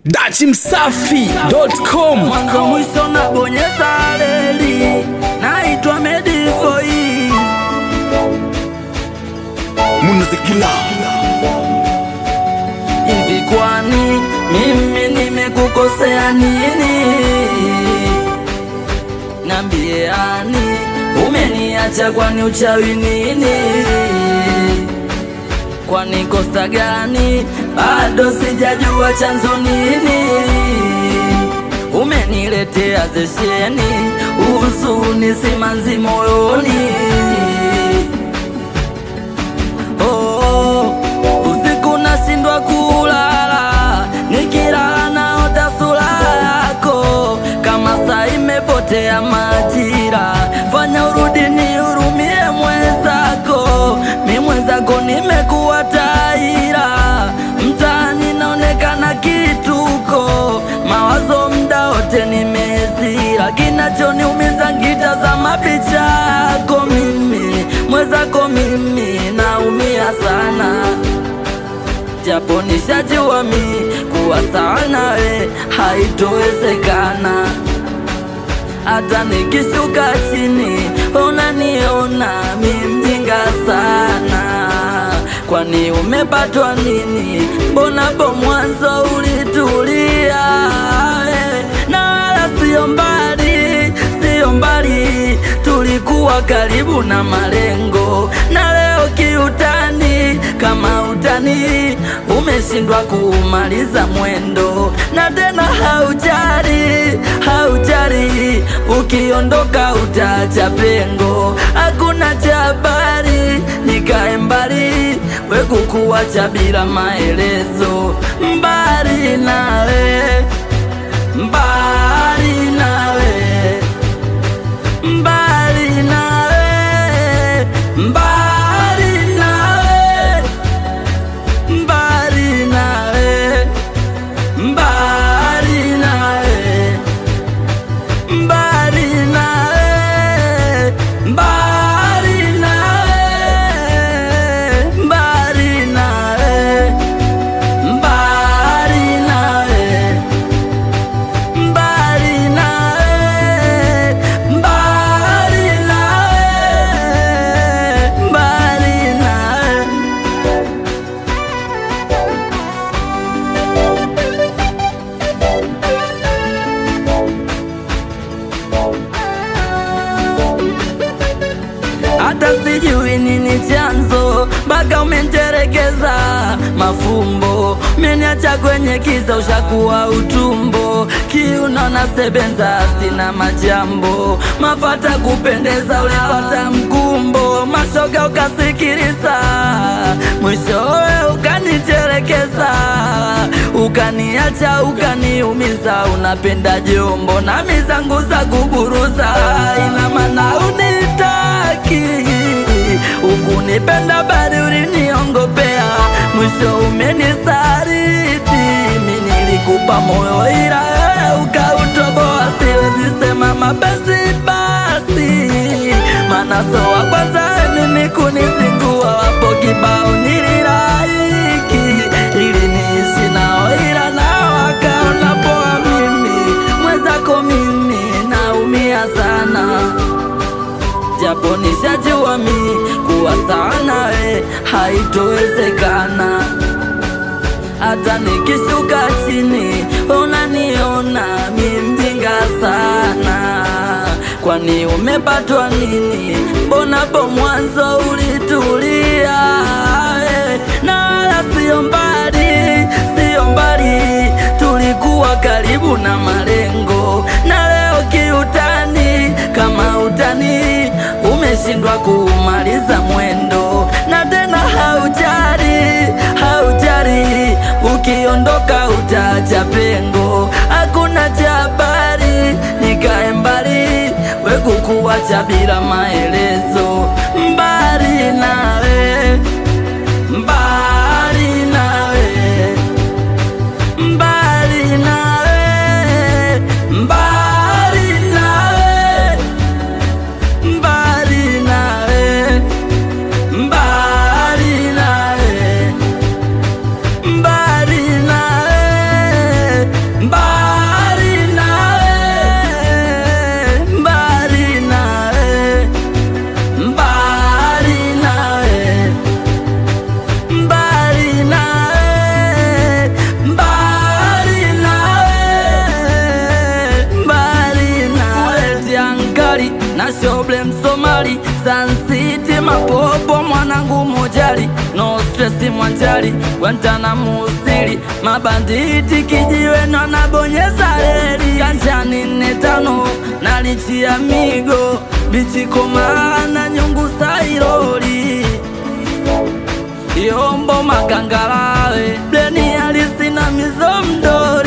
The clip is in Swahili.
dachimsafi.com mwanzo mwisho na bonyeza reli, naitwa Medivoi. munazikila Hivi kwani mimi nimekukosea nini? Nambiani umeniacha kwani uchawi nini? Kwani kosa gani? Bado sijajua chanzo nini? Umeniletea zesheni, huzuni simanzi moyoni. Oh, usiku nashindwa kulala, nikilala naota sura yako, kama saa imepotea majira. Fanya urudi nihurumie mwenzako, mi mwenzako nimekuwa taira, mtaani naonekana kituko, mawazo mda wote nimezira, kinachoniumiza ngitazama picha yako mimi mwenzako mimi naumia sana japo nishajua mi kuwa sawa nawe haitowezekana hata nikishuka chini unaniona mi mjinga sana kwani umepatwa nini mbonapo mwanzo ulitulia eh, na wala sio mbali sio mbali tulikuwa karibu na malengo na leo kiutani kama utani umeshindwa kuumaliza mwendo na tena haujari haujari ukiondoka utacha pengo hakuna cha habari nikae mbali wekukuwacha bila maelezo mbali nawe mbali nawe mbali nawe mbali nawe mbali nawe mbali nawe mbali nawe mbali nawe mbali nawe mbali nawe mbali nawe mbali nawe mbali nawe hata sijui nini chanzo mpaka umenterekeza mafumbo umeniacha kwenye kiza ushakuwa utumbo kiuno na sebenza sina majambo mafata kupendeza ulipata mkumbo mashoga ukasikiliza mwishowe ukaniterekeza ukaniacha ukaniumiza unapenda jombo na mizangu za kuburuza ina maana unitaki ukunipenda bali uliniongopea mwisho umenisariti mi nilikupa moyo ila wewe ukautoboa siwezi sema mapenzi basi maana so wa kwanza mimi kunizingua wapo kibao nililaiki ili niishi nao ila nao wakaona poa mimi mwenzako mimi naumia sana japo nishajua mi kuwa sawa nawe haitowezekana hata nikishuka chini unaniona mi mjinga sana kwani umepatwa nini mbonapo mwanzo ulitulia eh, na wala sio mbali sio mbali tulikuwa karibu na malengo na leo kiutani kama utani umeshindwa kuumaliza mwendo na tena haujari haujari ukiondoka utacha pengo hakuna cha habari nikae mbali wekukuwacha bila maelezo mbali nawe mbali nawe mbali nawe mbali nawe mbali nawe mbali nawe mbali nawe shoble msomali Sun City mapopo mwanangu mojali no stress mwanjali Guantanamo stili mabanditi kijiwe na nabonyeza reli kanjani nne tano nalichia migo bichikomana nyungu sailoli yombo makangalawe bleni alisina mizo mdoli